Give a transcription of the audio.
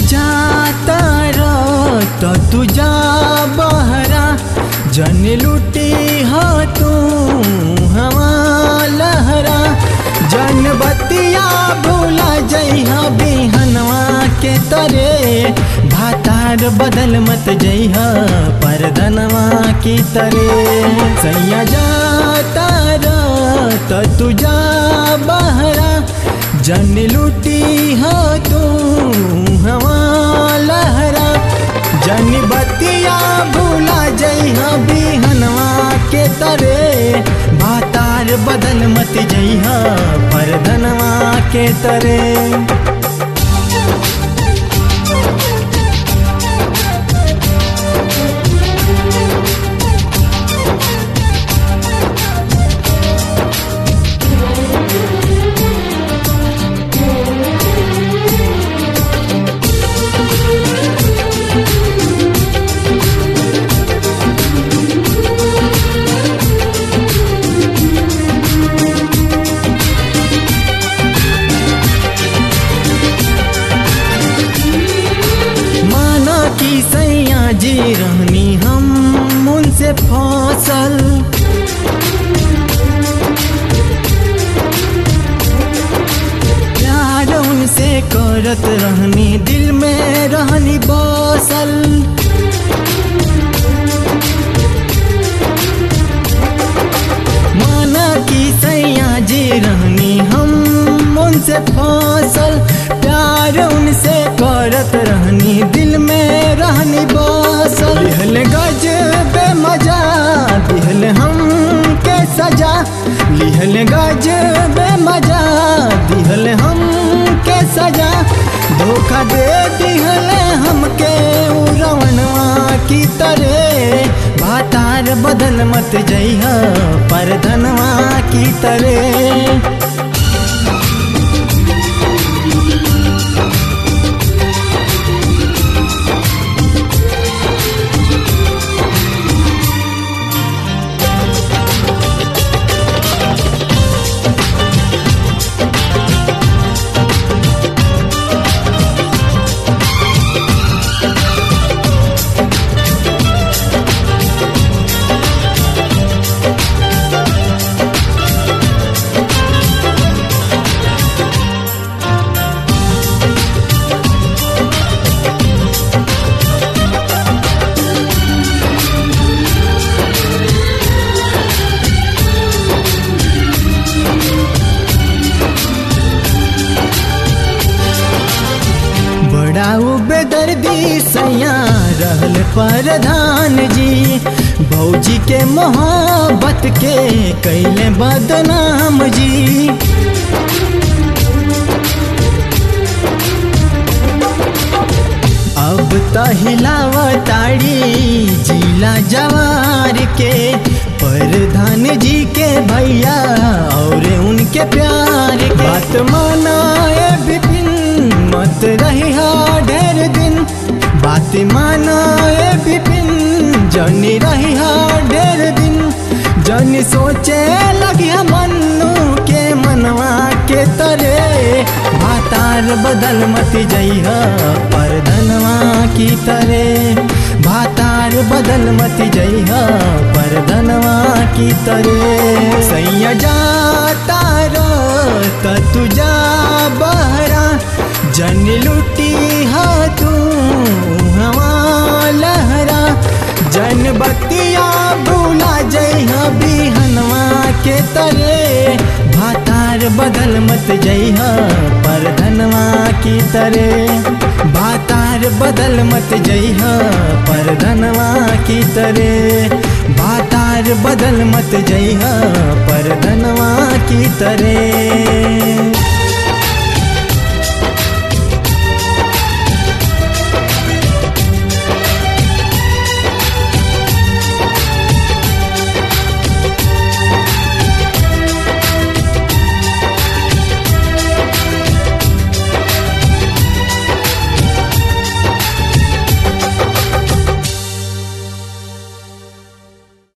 जाता रो तो तू जा बहरा जन लुटी हो तू हवा लहरा जन बतिया भूला जइहा बिहनवा के तरे भातार बदल मत जइहा परदनवा की तरे सैया जाता रो तो तू जा बहरा जन लुटी हो तू हवा लहरा जन बतिया भूला जइहा बिहनवा के तरे भातार बदल मत जइहा परधनवा के तरे माना कि सैया जी रहनी हम उनसे फसल प्यार उनसे करत रहनी दिल में रहनी बसल माना कि सैया जी रहनी हम उनसे फसल प्यार उनसे करत रहनी दिल में रहनी बसल लिहल गज बे मजा दिहल हम के सजा लिहल गज बे मजा दिहल हम के सजा धोखा दे दिहल हमके उड़वनवा की तरह भातार बदल मत जइहा परधनवा की तरह बड़ा बेदर्दी सैया रहल प्रधान जी भौजी के मोहब्बत के कैले बदनाम जी अब त हिलावताड़ी जिला जवार के प्रधान जी के भैया और उनके प्यार के बात मानाए विपिन मत रही ढेर दिन बात मानाए विपिन जनी रही ढेर दिन जनी सोचे लगी मन्नू के मनवा के तरे भातार बदल मत जइहा परधनवा की तरे भातार बदल मत जइहा परधनवा की तरे सैया जाता रो त तू जा बहरा जन लुटी हा तू हवा लहरा जन बतिया भूला जइहा बिहनवा के तरे भातार बदल मत जइहा परधनवा की तरे भातार बदल मत जइहा परधनवा की तरे भातार बदल मत जइहा परधनवा की तरे